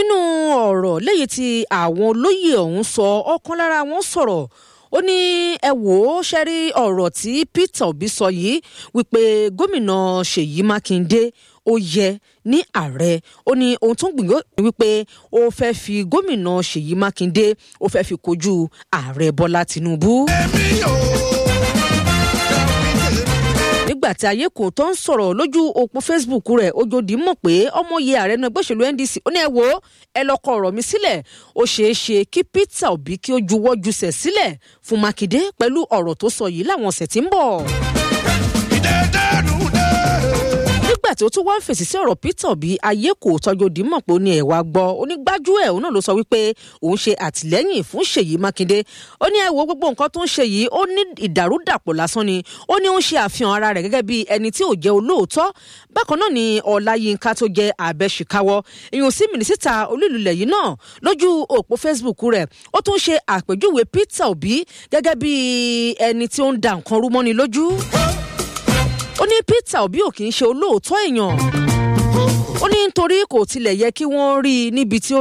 nínú ọ̀rọ̀ lẹ́yìn tí àwọn olóyè ọ̀hún sọ ọ̀kan lára wọn sọ̀rọ̀ ó ní ẹ wò ó ṣe rí ọ̀rọ̀ tí Peter Obi sọ yìí wípé gómìnà Ṣèyí Mákindé ó yẹ ní ààrẹ ó ní ohun tó ń gbìyànjú wípé ó fẹ́ fi gómìnà Ṣèyí Mákindé ó fẹ́ fi kojú ààrẹ Bọ́lá Tinubu. nígbà tí ayé kò tó ń sọ̀rọ̀ lójú òpó Facebook rẹ̀ ojòdì mọ̀ pé ọmọye ààrẹ náà ẹgbẹ́ òṣèlú NDC ó ní ẹ wo ẹ lọ kọ ọ̀rọ̀ mi sílẹ̀ ó ṣeé ṣe kí Peter Obi kí ó juwọ́ jùsẹ̀ sílẹ̀ fún Mákindé pẹ̀lú ọ̀rọ̀ tó sọ yìí láwọn ọ̀sẹ̀ tí ń bọ̀ nígbà tí ó tún wá ń fèsì sí ọ̀rọ̀ Peter Obi ayé kò tọ́jú òdì mọ̀ pé ó ní ẹ̀wà gbọ́ onígbájú ẹ̀ òun náà ló sọ wípé òun ṣe àtìlẹ́yìn fún Ṣèyí Mákindé ó ní ẹ wo gbogbo nǹkan tó ń ṣe yìí ó ní ìdàrúdàpọ̀ lásán ni ó ní ó ń ṣe àfihàn ara rẹ̀ gẹ́gẹ́ bí ẹni tí ò jẹ́ olóòótọ́ bákan náà ni Ọláyínká tó jẹ́ abẹ́ṣìkáwọ́ èèyàn sí mínísítà olúlulẹ̀ yìí náà lójú òpó Facebook rẹ̀ ó tún ṣe àpèjúwe Peter Obi gẹ́gẹ́ bí ẹni tí ó ń da nǹkan rú mọ́ni lójú ó ní Peter Obi ò kì í ṣe olóòótọ́ èèyàn ó ní nítorí kò tilẹ̀ yẹ kí wọ́n rí i níbi tí ó